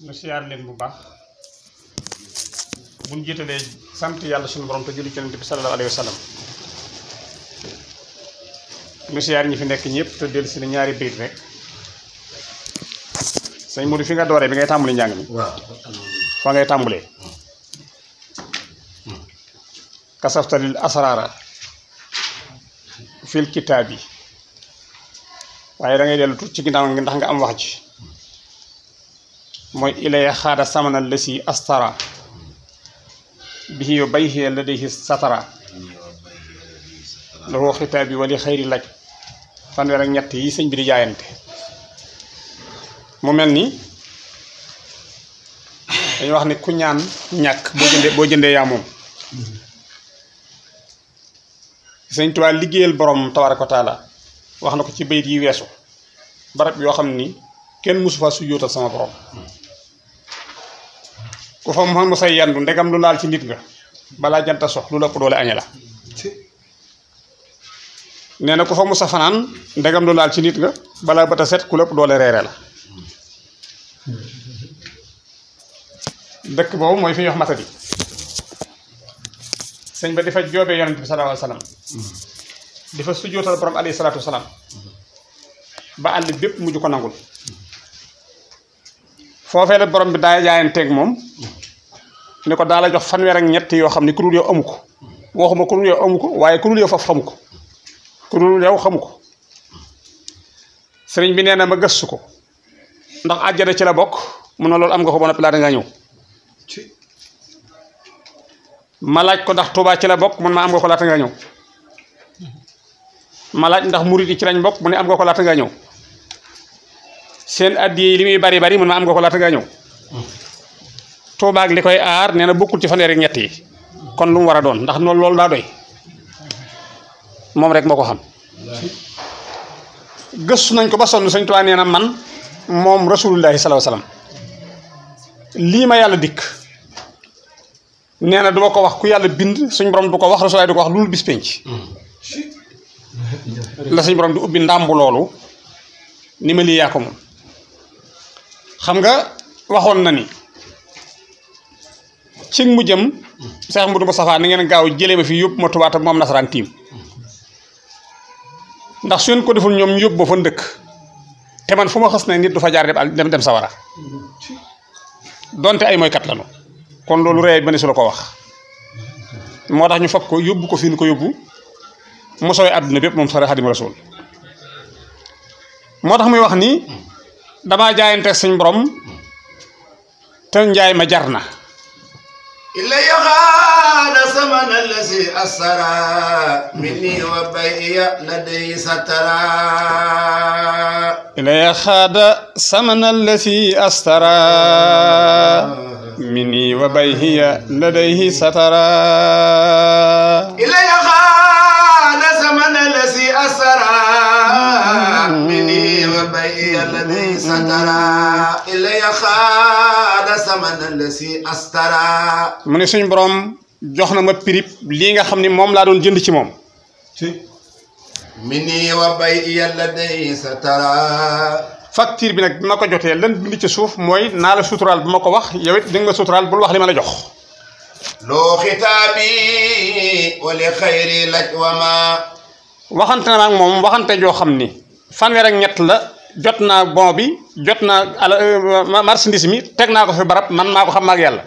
nu siyaar leen bu baax buñ jiitalee sant yàlla suñu borom te julli ci Yonent bi sallallahu alayhi wa sallam nu siyaar ñi fi nekk ñëpp te dellu si ne ñaari bayit rek sëñ Modou fi nga dooree bi ngay tàmbali njàng mi waaw fa ngay tàmbalee kasaftalil asraara fil kitaab yi waaye da ngay dellu tuuti ci ginnaaw ndax nga am wax ji mooy ilaya xaada samana lësi astara bihi yo bayhi ladayhi satara lahu xitaab yi wali xayri laj fanweer ak ñett yi sëñ bi di jaayante mu mel ni dañu wax ni ku ñaan ñàkk boo jëndee boo jëndee yaa moom sëñ Tuubaa liggéeyal borom tabaaraka wa taala wax na ko ci bayit yi weesu barab yoo xam ni kenn mosu fa su yóotal sama borom ku fa mu mu say yandu ndegam lu laal ci nit nga balaa janta sox lu lëpp doole añe la nee na ku fa mu sa fanaan ndegam lu laal ci nit nga balaa bët a set ku lëpp doole reere la dëkk boobu mooy fi ñuy wax matadi sëñ ba di fa joobee yonent bi sallallahu alayhi wa sallam di fa sujjóotal borom alayhi salaatu wa salaam ba àll bépp mujj ko nangul foofee la borom bi daa jaayanteeg moom ni ko daa la jox fanweer ak ñett yoo xam ni ku dul yow amu ko waxuma ku dul yow amu ko waaye ku dul yow faf xamu ko ku dul yow xamu ko sëriñ bi nee na ma gëstu ko ndax àjjana ci la bokk mun na loolu am nga ko ba noppi laa dangaa ñëw ma laaj ko ndax Tuubaa ci la bokk mun ma am nga ko laata ngaa ñëw ma laaj ndax murit yi ci lañ bokk mu ne am nga ko laata ngaa ñëw seen addi yi li muy bari bari mun ma am nga ko laata ngaa ñëw Tuubaa ak li koy aar nee na bokkul ci fanweeri ñett yi kon lu mu war a doon ndax noonu loolu daa doy moom rek moo ko xam gëstu nañ ko ba sonn Sëñ Tuubaa nee na man moom rasulullahi sallallahu alayhi wasallam lii ma yàlla dikk nee na duma ko wax ku yàlla bind suñ borom du ko wax rasulaay du ko wax loolu bis penc la suñ borom di ubbi ndàmbu loolu ni ma lii yaa ko moom xam nga waxoon na ni ci mu jëm Seex Mudu Mustafaa ni ngeen gaaw jëlee ma fi yóbbu ma Tuubaa te moom nasaraan tiim ndax su ngeen ko deful ñoom ñu yóbbu ba fa ndëkk te man fu ma xas ne nit du fa jaar dem dem sawara donte ay mooykat lañu kon loolu rëy ba ne su la ko wax moo tax ñu fab ko yóbbu ko fi ñu ko yóbbu mu sooy àdduna bépp moom sore Xaadimu Rasuul moo tax muy wax ni damaa jaayante suñ borom te njaay ma jar na illa yaxaana samana lasi asara minni wa bayya laday satara ilaya xaada samana lasi astara minni wa bayhiya ladayhi satara illa yaxaana samana lasi asara minni wa bayya laday satara illa yaxaana samana lasi astara mu ne suñ borom jox na ma prix lii nga xam ni moom laa doon jënd ci moom minni wa bayya laday satara facture bi nag bi ma ko jotee lan bind ci suuf mooy naa la suturaal bu ma ko wax yow it di nga suturaal bul wax li ma la jox loo xitaabi wali xayri laj wa ma waxante na ak moom waxante joo xam ni fanweer ak ñett la jot naa bon bi jot naa ala marchandise mi teg naa ko fi barab man maa ko xam maag yàlla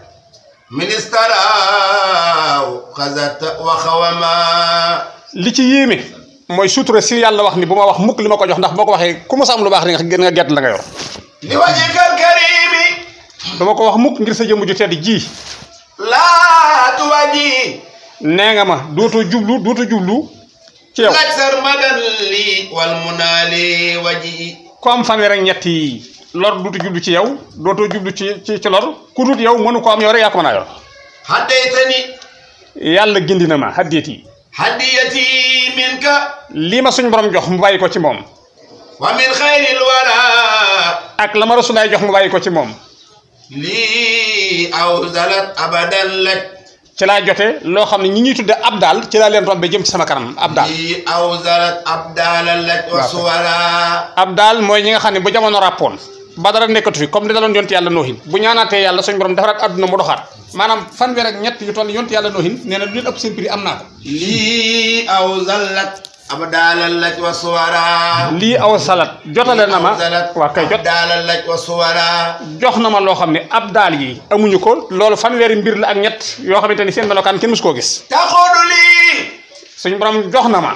ministaraaw xasata wa xawama li ci yéeme mooy sutura si yàlla wax ni bu ma wax mukk li ma ko jox ndax boo ko waxee ku ma sa am lu baax di nga gën nga gett la nga yor li wajikal karimi dama ko wax mukk ngir sa jëmm ju tedd ji laa tuwaji nee nga ma dootoo jublu dootoo jublu ci yow laj sar madan li wal munaali waji ku am fanweer ak ñett yi lor dootu jublu ci yow dootoo jublu ci ci ci lor ku dut yow mënu ko am yow rek yaa ko mën a yor haddaytani yàlla gindi na ma haddeet yi haddiyati minka lii ma suñ borom jox mu bàyyi ko ci moom wa min xayril wara ak la ma rasulaay jox mu bàyyi ko ci moom lii awzalat abadan laj ci laa jote loo xam ne ñi ñuy tudde ab daal ci laa leen rombe jëm ci sama kanam ab daal lii awzalat abdala laj wa Waaw. suwara ab daal mooy ñi nga xam ne bu jamono ràppoon ba dara nekkatu fi comme ni daloon yonti yàlla noohin bu ñaanaatee yàlla suñ borom defaraat àdduna mu doxaat maanaam fanweer ak ñett yu toll yonti yàlla noohin nee na lu leen ëpp seen prix am naa ko lii aw zallat abdaalal laj wa suwara lii aw salat jotale na ma aw zallat waa kay jot abdaalal laj wa suwara jox na ma loo xam ne ab daal yi amuñu ko loolu fanweeri mbir la ak ñett yoo xamante ni seen melokaan kenn musu koo gis taxodu lii suñ borom jox na ma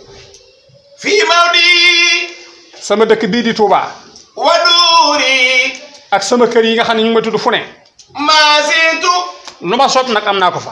fii mawdi sama dëkk bii di Touba wa duuri ak sama kër yi nga xam ne ñu ngi ma tudd fu ne maasitu lu ma soob nag am naa ko fa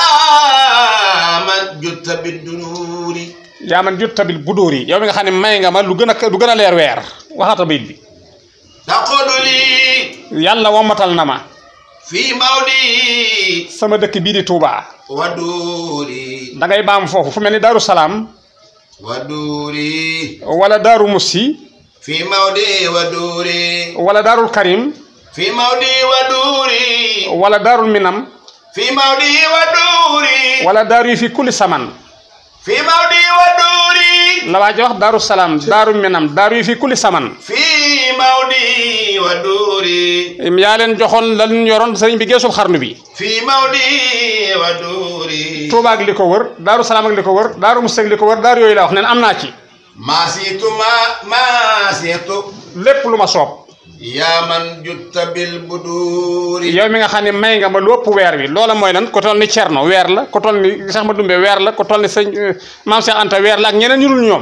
yaa man jutta biddunuuri yaa man jut tabil bu dóor yi yow mi nga xam ne may nga ma lu gën a lu gën a leer weer waxaata bayit bi taxodu lii yàlla wommatal na ma fii mawdi sama dëkk bii di Touba wa duuri da ngay baam foofu fu mel ni Daaru Salaam wa duuri wala Daaru Mussi fii mawdi wa duuri wala Daarul Karim fii mawdi wa duuri wala Daarul Minam fii mawdi wa duuri wala daaru yi fi kulli saman fii mawdi wa duuri la waa ji wax Daaru Salaam Daaru Minam daaru yi fi kulli saman fii mawdi wa duuri yaa leen joxoon lan yoroon sëriñ bi geesul xarnu bi fii mawdi wa duuri Touba ak li ko wër Daaru Salaam ak li ko wër Daaru Musti ak li ko wër daaru yooyu la wax neen am naa ci maasitu ma maasitu lépp lu ma soob yaa man jutta bil buduuri yow mi nga xam ne may nga ma lu ëpp weer wi loola mooy lan ko toll ni Cerno weer la ko toll ni Cheikh Madumbe weer la ko toll ni sëñ euh, Maam Cheikh Anta weer la ak ñeneen ñu dul ñoom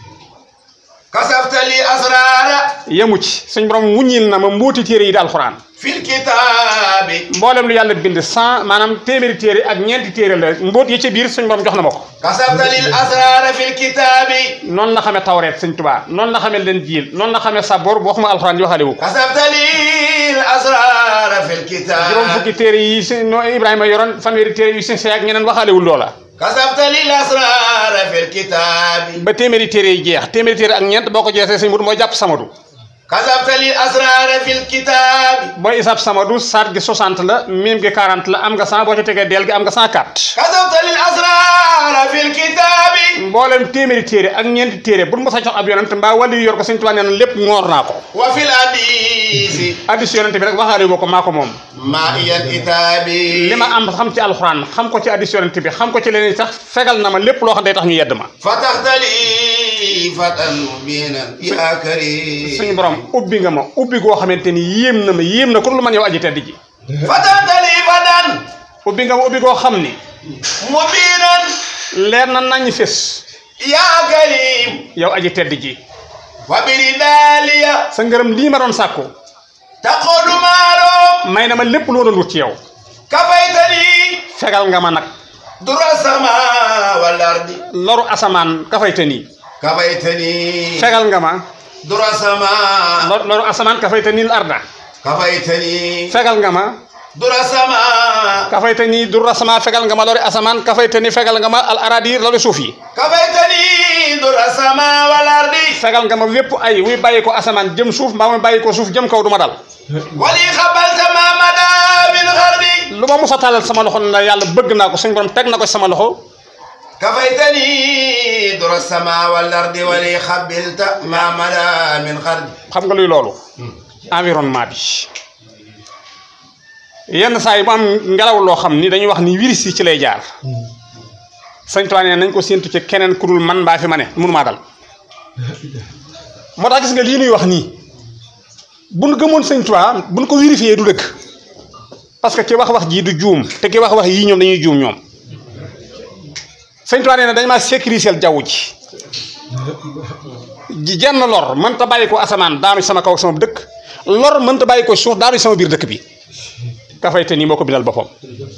kasaftali asraara yemu ci suñ borom wuññil na ma mbóoti téere yi di alxuraan fil kitaabi mboolem lu yàlla bind cent maanaam téeméeri téere ak ñeenti téere la mbóot yi ci biir suñ borom jox na ma ko kasaftali asraara fil kitaabi noonu la xamee tawreet sëñ Tuubaa noonu la xamee leen jiil noonu la xamee sabor bu waxuma alxuraan yi waxaale wu ko kasaftali asraara fil kitaabi juróom fukki téere yi si no Ibrahima yoroon fanweeri téere yu si ak ñeneen waxaalewul loola kasaftali asraara fil kitaabi ba téeméeri téere yi jeex téeméeri téere ak ñeent boo ko jeexee sëñ Mudu mooy jàpp samadu kasaftali asraara fil kitaabi booy isaab samadu saat gi 60 la miim gi 40 la am nga 100 boo ci tegee deel gi am nga 104 kasaftali asraara fil kitaabi mboolem téeméeri téere ak ñeenti téere bu ma sa jox ab yonent mbaa wàllu yor ko sëñ Tuubaa nee na lépp ngoor naa ko wa fil hadiisi addis yonent bi rek waxaale boo ko maa ko moom maa iyal itaabi li ma am xam ci alxuraan xam ko ci addis yonent bi xam ko ci leneen sax fegal na ma lépp loo xam day tax ñu yedd ma fataxtali fatan mubinan yaa karim suñu borom ubbi nga ma ubbi goo xamante ni yéem na ma yéem na ku dul man yow aji tedd ji fataxtali fatan ubbi nga ma ubbi goo xam ni mubinan leer na nañ fés yaa karim yow aji tedd ji wa biri daaliya sa ngërëm lii ma doon sàkku taqodu maalo may na ma lépp loo doon wut ci yow kafaytani fegal nga ma nag dura sama wal ardi loru asamaan kafayte nii kafaytani fegal nga ma dura sama lor loru asamaan kafayte nii arda kafaytani fegal nga ma dura sama kafayte nii durra sama fegal nga ma lori asamaan kafayte nii fegal nga ma al aradir lori suuf yi kafaytani dura sama wal ardi fegal nga ma lépp ay wuy bàyyi ko asamaan jëm suuf mbaa muy bàyyi ko suuf jëm kaw du ma dal wali xabalta ma mada min xardi lu ma musa tàllal sama loxo na yàlla bëgg naa ko suñ borom teg na ko sama loxo kafaytani dura sama wal ardi wali xabilta ma mada min xardi xam nga luy loolu environnement bi yenn saa yi mu am ngelaw loo xam ni dañuy wax ni virus yi ci lay jaar sëñ Tuubaa nee nañ ko séentu ci keneen ku dul man mbaa fi ma ne mënumaa dal moo tax gis nga lii nuy wax nii bu nu gëmoon sëñ Tuubaa bu nu ko vérifié du dëkk parce que ki wax wax jii du juum te ki wax wax yii ñoom dañuy juum ñoom sëñ Tuubaa nee na dañ maa sécuriser jaww ji ji jenn lor mënta bàyyi ko asamaan daanu ci sama kaw ak sama dëkk lor mënta bàyyi ko suuf daanu ci sama biir dëkk bi kafayte nii moo ko bindal boppam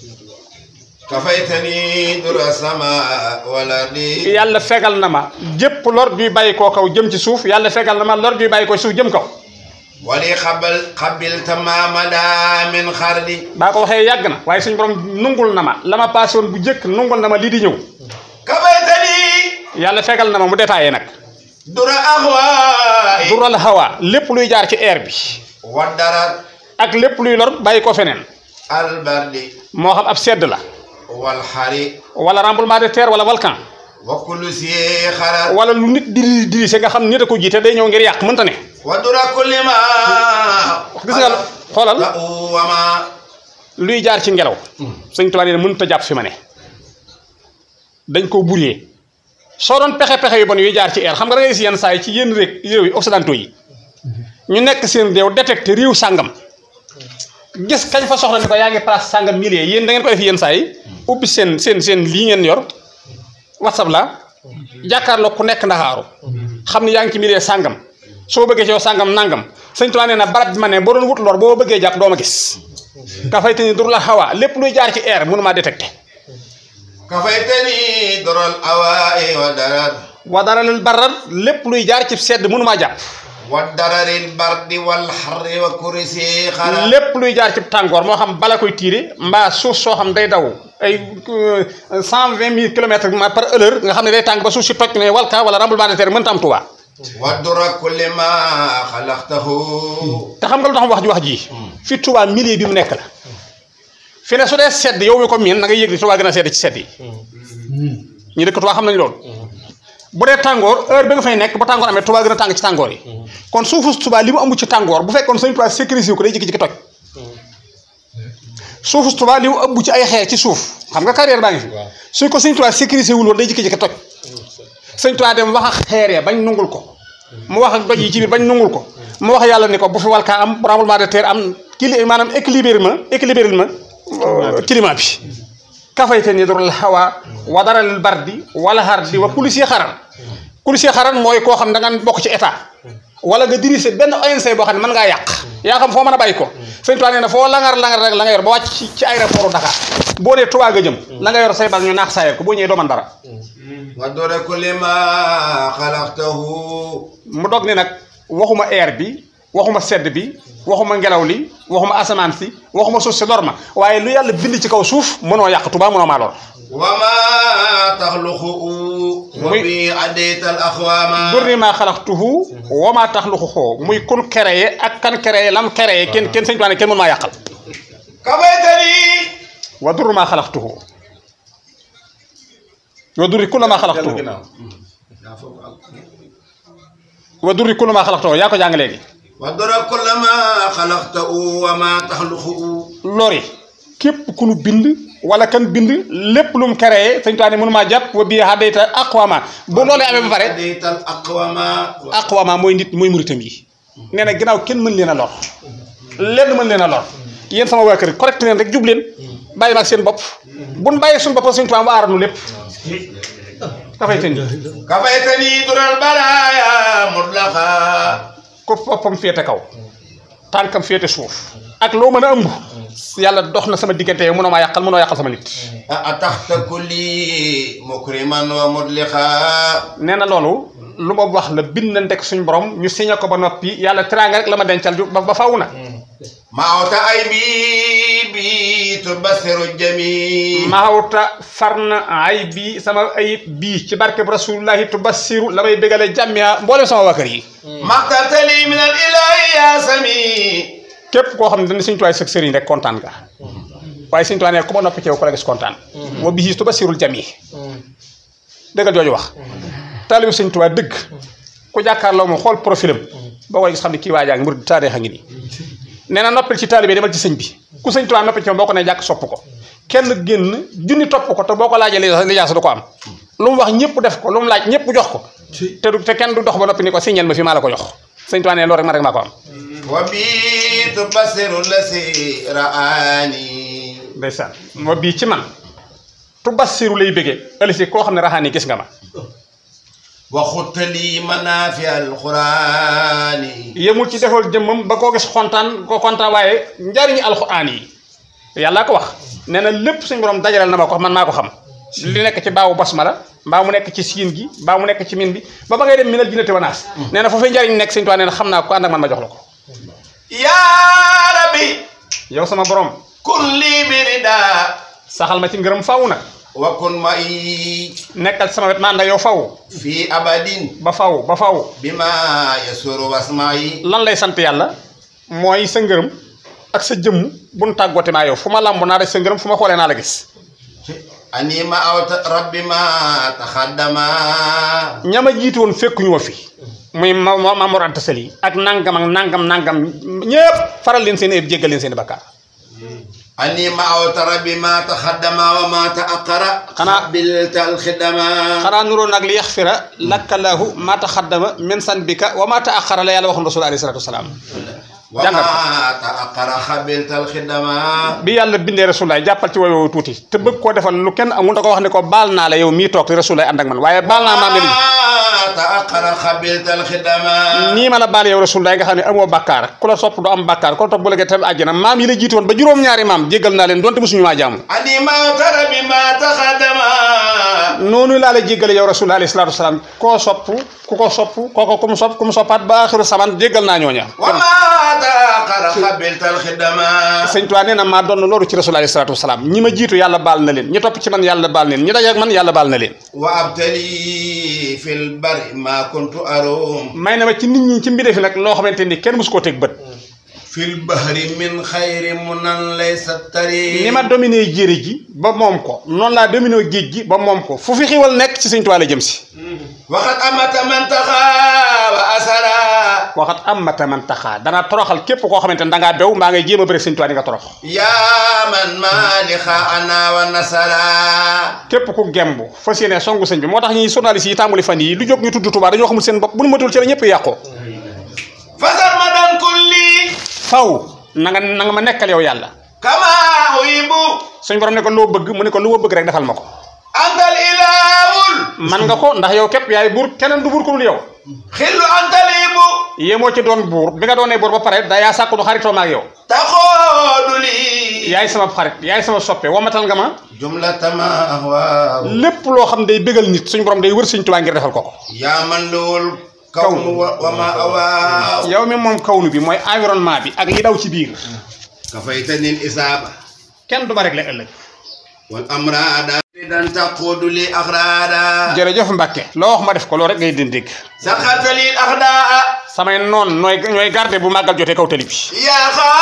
kafaytani dura sama wal ardi yàlla fegal na ma jépp lor juy bàyyi koo kaw jëm ci suuf yàlla fegal na ma lor juy bàyyi ko suuf jëm kaw wali xabal xabilta ma mada min xardi baa ko waxee yàgg na waaye suñu borom nungul na ma la ma passé woon bu jëkk nungul na ma lii di ñëw kafaytani yàlla fegal na ma mu détaillé nag dura axwaay dural hawa lépp luy jaar ci air bi wa darat ak lépp luy lor bàyyi ko feneen albardi moo xam ab sedd la wal xari wala tremblement de terre wala volcan wa kullu si xarar wala lu nit diri diri se nga xam nit a ko jiite day ñëw ngir yàq mënta ne wa dura kulli ma gis nga xoolal la wama luy jaar ci ngelaw sëñ Tuubaa nee na mënut a jàpp fi ma ne dañ koo buree soo doon pexe-pexe yu bon yuy jaar ci air xam nga da ngay gis yenn saa yi ci yenn réew réew yi occidentaux yi ñu nekk seen réew détecté réew sàngam gis kañ fa soxla ni ko yaa ngi place sàngam milliers yéen da ngeen ko def yenn saa yi ubbi seen seen seen lii ngeen yor whatsapp la jàkkaarloo ku nekk ndaxaaru xam ni yaa ngi ci milliers sàngam soo bëggee ci yow sàngam nangam sëñ Tuubaa nee na barab bi ma ne boo doon wut lor boo bëggee jàpp doo ma gis ka fay te ni dur la xawaa lépp luy jaar ci air mënu maa détecté kafaytani doral awaa'i wa darar wa dara lil barar lépp luy jaar ci sedd mënu maa jàpp wa dararil bardi wal harri wa kursi xarar lépp luy jaar ci tàngoor moo xam bala koy tiire mbaa suuf soo xam day daw ay cent vingt mille kilomètres par heure nga xam ne day tàng ba suuf si toj ne walka wala tremblement de terre mënta am Tuubaa wa dura kulli ma xalaqtahu te xam nga lu tax wax ji wax ji fi Tuubaa milieu bi mu nekk la fi ne su dee sedd yow mi ko miin na nga yëg ni Tuubaa gën a sedd ci sedd yi ñu dëkk Tuubaa xam nañ loolu bu dee tàngoor heure bi nga fay nekk ba tàngoor amee Tuubaa gën a tàng ci tàngoor yi kon suufu Tuubaa li mu amu ci tàngoor bu fekkoon Sëñ Tuubaa sécurisé ko day jékki-jékki toj suufu Tuubaa li mu ëmb ci ay xeer ci suuf xam nga carrière baa ngi fi suñ ko Sëñ Tuubaa sécurisé wul woon day jékki-jékki toj Sëñ Tuubaa dem wax ak xeer ya bañ nungul ko mu wax ak doj yi ci biir bañ nungul ko mu wax yàlla ni ko bu fi walkaa am tremblement de terre am kili maanaam équilibre ma équilibre ma climat bi kafayte ni dorul hawa wa daral bardi wala hardi wa kulisi xaran kulisi xaran mooy koo xam da nga bokk ci état wala nga dirigé benn ONC boo xam ne mën ngaa yàq yaa xam foo mën a bàyyi ko sëñ Tuubaa nee na foo langar langar rek la nga yor ba wàcc ci ci aéroport Dakar boo dee Tuubaa nga jëm la nga yor say bal ñu naax saayal ko boo ñëwee doo man dara wa dura kulli ma xalaqtahu mu dog ni nag waxuma air bi waxuma sedd bi waxuma ngelaw li waxuma asamaan si waxuma suuf si lor ma waaye lu yàlla bind ci kaw suuf mënoo yàq Tuubaa mënoo maa lor wa ma taxluqu wa Muy- bi adayta al axwaama durni maa xalaqtuhu wa maa taxluquhu muy kun créé ak kan créé lam créé kenn kenn sëñ Tuubaa ne kenn mënu maa yàqal kafaytani wa durri maa xalaqtuhu wa durri kulla maa xalaqtuhu wa durri kulla maa xalaqtuhu yaa ko jàng léegi wa dura kulli ma xalaqtahu wa ma taxluqu lori képp ku nu bind wala kan bind lépp lu mu créé sëñ Tuubaa ne mënu maa jàpp wa bii hadayta aqwama bu loolee amee ba pare adayta al aqwaama aqwama mooy nit mooy muritam yi nee na ginnaaw kenn mën leen a lor lenn mën leen a lor yéen sama waa kër correct leen rek jub leen bàyyi ma ak seen bopp buñ bàyyi suñu bopp sëñ Tuubaa mu aaral nu lépp dafay tënk kafaytani dural baraaya mutlaqa ko boppam féete kaw tànkam féete suuf ak loo mën a ëmb yàlla dox na sama diggante yow mënoo maa yàqal mënoo yàqal sama nit ataxta kulli mukriman wa mudliqa nee na loolu lu ma wax la bind na ndek suñ borom ñu signé ko ba noppi yàlla teraanga rek la ma dencal ju ba ba faw na maawta ay bi bi tubasiru jami maawta far na ay bii sama ayib bii ci barkeb rasulullahi tubassiru la may bégale jàmmiya mboolem sama waa kër yi maxtartali min al ilahi ya sami képp koo xam ne dañ Sëñ Tuubaa sëg sëriñ rek kontaan nga waaye Sëñ Tuubaa ne ku ma noppi ci yow ko la gis kontaan wa bihi tubassirul jami dëggal jooju wax taalibu Sëñ Tuubaa dëgg ku jàkkaarloo moom xool profilam boo koy gis xam ne kii waajaa ngi murid taarix a ngi nii nee na noppil ci taalibe demal ci sëñ bi ku Sëñ Tuubaa noppi ci moom boo ko ne jàkk sopp ko kenn génn junni topp ko te boo ko laajee li lijaasa du ko am lu mu wax ñëpp def ko lu mu laaj ñëpp jox ko te du te kenn du dox ba noppi ni ko signal ma fi maa la ko jox Sëñ Tuubaa ne loolu rek ma rek maa ko am wa bi tubasiru lasi raani ndeysaan moo bii ci man tubassiru lay bëggee ëllësi koo xam ne raxaan yi gis nga ma wa xuttali manafi alqurani yemul ci defal jëmmam ba koo gis kontaan ko kontaan waaye njariñu alxuraan yi yàlla ko wax nee na lépp suñu borom dajaleel na ma ko man maa ko xam li nekk ci baawu basmala mbaa mu nekk ci siin gi mbaa mu nekk ci min bi ba ba ngay dem minal jinnati wa naas nee na foofee njariñ nekk sëñ Tuubaa nee na xam naa ko ànd ak man ma jox la ko ya rabbi yow sama borom kun lii birida saxal ma ci ngërëm faw nag wa kun mai nekkal ci sama wet ma ànd ak yow faw fi abadin ba faw ba faw bima yasuru wasmai lan lay sant yàlla mooy sa ngërëm ak sa jëmm bu nu tàggoote maa yow fu ma làmb naa def sa ngërëm fu ma xoolee naa la gis أني ما أوت ربي ما تخدم ñama jiitu woon fekkuñu ma fi muy ma ma Mamour Anta Sali ak nangam ak nangam nangam ñëpp faral leen seen i jéggal leen seen i bakkaar أني ما أوت ربي ما تخدم وما تأخر خنا- قبلت الخدمة xanaa nuroon nag li yaxfira lakkalaahu ma taxaddama min sanbika wa ma taaxara la yàlla waxoon rasul alayhi salatu wasalaam وما تأخر قبلت الخدمة bi yàlla bindee rasulaay jàppal ci woyoo tuuti te bëgg koo defal lu kenn amul da ko wax ne ko baal naa la yow mii toog te rasulaay ànd ak man waaye baal naa maam ne وما تأخر قبلت الخدمة nii ma la baal yow rasulaay nga xam ne amoo bàkkaar ku la sopp du am bàkkaar ku la topp bu la tam àjjana maam yi la jiitu woon ba juróom-ñaari maam jéggal naa leen donte mosuñu maa jaamu أني ما أوت ربي ما تخدم noonu laa la jéggale yow rasul alayhi salaatu wasalaam koo sopp ku ko sopp kooko ku mu sopp ku mu soppaat ba axiru saman jéggal naa ñooña وما تأخر قبلت الخدمة sëñ Tuubaa nee na maa doon loolu ci rasul alayhi salaatu wasalaam ñi ma jiitu yàlla baal na leen ñi topp ci man yàlla baal na leen ñi daje ak man yàlla baal na leen وأبتلي في البر ما كنت أروم may na ma ci nit ñi ci mbindee fi nag loo xamante ni kenn musu koo teg bët في البحر من خير منن ليس التريم ni ma dominé jéeri ji ba moom ko noonu laa dominé géej gi ba moom ko fu fi xiwal nekk ci sëñ Tuubaa la jëm si وقد أمت من تخا وأسرى waxat am ma taman taxaa danaa toroxal képp koo xamante ne dangaa bew mbaa ngay jéem a bëri sëñ Tuubaa di nga torox يا من مالك أنا ونسرى képp ku gemb fas yéene songu sëñ bi moo tax ñi journaliste yi tàmbali fan yi lu jóg ñu tudd Tuubaa dañoo xamul seen bopp bu ñu matul ci la ñëpp yàqoo فسر مدى كلي faw na nga na nga ma nekkal yow yàlla كما أحب suñ borom ne ko loo bëgg mu ne ko lu ma bëgg rek defal ma ko أنت الإله man nga ko ndax yow képp yaay buur keneen du buur ku dul yow خل أنت الإب yéemoo ci doon buur bi nga doonee buur ba pare da yaa sàkku nu xaritoo ma ak yow تقول لي yaay sama xarit yaay sama soppe wamatal nga ma جملة ما أهواه lépp loo xam day bégal nit suñ borom day wër suñ tubaa ngir defal ko ko يا من له الكون و- وما أواه yow mi moom kawnu bi mooy environnement bi ak li daw ci biir كفيتني الإصابة kenn du ma réglé ëllëg والأمراض إذا تقود لي أغرادا jërëjëf Mbàkke loo wax ma def ko loolu rek ngay di dégg سخرت لي الأخداء samay noon nooy ñooy garde bu màggal jotee kaw tali bi يا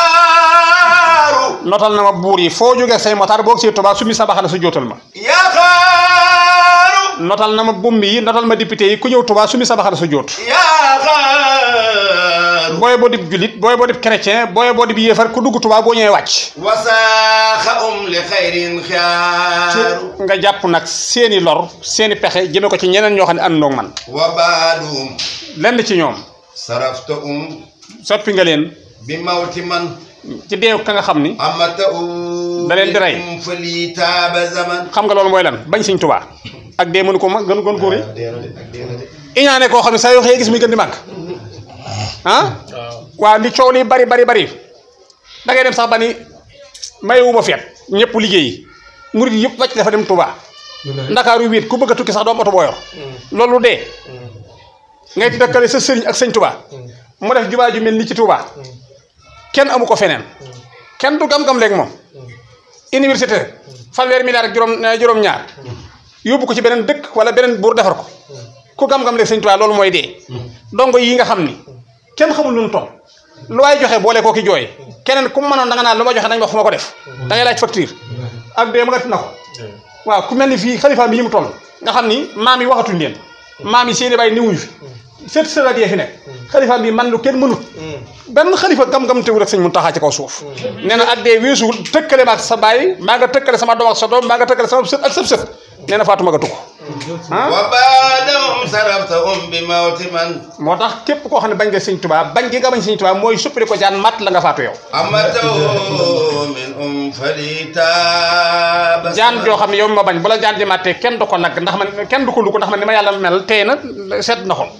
خار notal na ma buur yi foo jógee say motaar boog si Tuubaa su mi sa baxana su jootal ma يا خار notal na ma bumbi yi notal ma député yi ku ñëw Tuubaa su mi sa baxana su joot يا خار booye boo dib julit booye boo dib chrétien booye boo dib yéefar ku dugg Tuubaa boo ñëwee wàcc وساخ أم لخير ci خيار nga jàpp nag seeni lor seeni pexe jëme ko ci ñeneen ñoo xam ne àndoog man وبعدهم lenn ci ñoom صرفت أم soppi nga leen بموت من ci deew ka nga xam ni أمته da leen di rey. أم فلي تاب زمن xam nga loolu mooy lan bañ Sëñ Tuubaa ak dee mënu ko ma gën gën góor yi iñaane koo xam ne saa yoo xëyee gis muy gën di màgg ah waaw li coow li bari bari bari da ngay dem sax ba ni mayewuma feet ñëpp liggéeyi murid yëpp wàcc dafa dem Touba ndakaaru wéet ku bëgg a tukki sax doo am oto boo yor loolu dee ngay di dëkkale sa sëriñ ak sëñ Touba mu def jubaa ju mel ni ci Touba kenn amu ko feneen kenn du gam-gam léegi moom université fanweeri milliard ak juróom juróom-ñaar yóbbu ko ci beneen dëkk wala beneen buur defar ko ku gam-gam léegi sëñ Touba loolu mooy dee dongo yi nga xam ni kenn xamul lu mu toll lu waay joxe boole koo ki jooy keneen ku mu mënoon da nga naan lu ma joxe nañ wax fu ma ko def da ngay laaj facture ak dee ma nga na ko waaw ku mel ni fii xalifa bi yi mu toll nga xam ni maam yi waxatuñ leen maam yi seeni bàyyi niwuñu fi seet sëraat yee fi nekk xalifa bi man lu kenn mënut benn xalifa gam-gam teewul ak sëñ mu taxaa ci kaw suuf nee na ak dee weesuwul tëkkale ma ak sa baay maa nga tëkkale sama doom ak sa doom maa nga tëkkale sama sët ak sëb sët nee na faatuma nga tukko ah وبعدهم صرفت أم بموت من moo tax képp koo xam ne bañ nga sëñ Tuubaa bañ gi nga bañ sëñ Tuubaa mooy suppali ko jaan matt la nga faatu yow أمته من أم فلي تاب jaan joo xam ne yow mi ma bañ bu la jaan ji màttee kenn du ko nag ndax man kenn du ko lu ko ndax man ni ma yàlla mel tey na seet na xol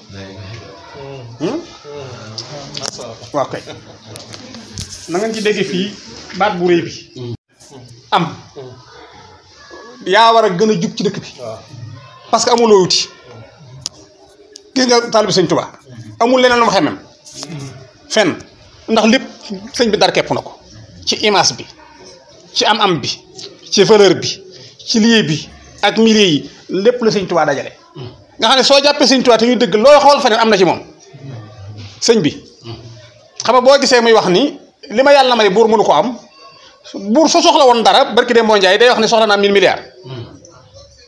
waaw kay na ngeen ci dégg fii baat bu rëy bi am yaa war a gën a jub ci dëkk bi parce que amuloo wuti gis nga taalibe sëñ Tuubaa amul leneen lu ma xemem fenn ndax lépp sëñ bi dar kepp na ko ci image bi ci am-am bi ci valeur bi ci lieu bi ak milieu yi lépp la sëñ Tuubaa dajale nga xam ne soo jàppee sëñ Tuubaa te ñuy dëgg looy xool feneen am na ci moom sëñ bi xam nga boo gisee muy wax ni li ma yàlla may buur mënu ko am buur su soxla woon dara barki dem moo njaay day wax ne soxla naa mille milliards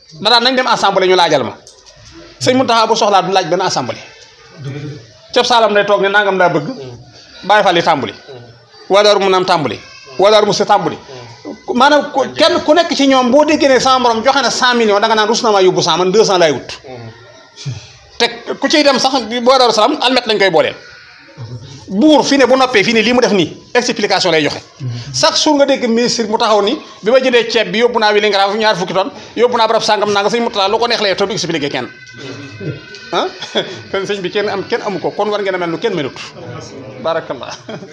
da daan nañ dem assemblée ñu laajal ma sëñ Mountakha bu soxlaa du laaj benn assemblée cëb saalam day toog ne nangam daa bëgg bàyyi fa li tàmbali waa daaru mu naam tàmbali waa daaru mu si tàmbali maanaam ku kenn ku nekk ci ñoom boo déggee ne sama borom joxe na cent millions da nga naan rus na maa yóbbu cent man deux cent laay wut te ku ciy dem sax boo daaru salaam almet lañ koy booleel buur fi ne bu noppee fii ne lii mu def nii explication lay joxe chaque jour nga dégg ministre mu taxaw ni bi ma jëndee ceeb bi yóbbu naa wi li nga ñaar fukki tonne yóbbu naa barab sàngam naa nga sëñ Moutala lu ko neex lay te du expliqué kenn ah kon sëñ bi kenn am kenn amu ko kon war ngeen a mel nu kenn melut barakallah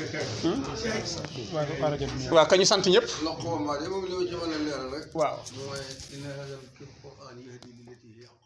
waaw ka ñu sant ñëpp loxo maa de moom li ma ci mën a leeral rek waaw mooy inna hadal qur'an yahdi lillati hiya aqwam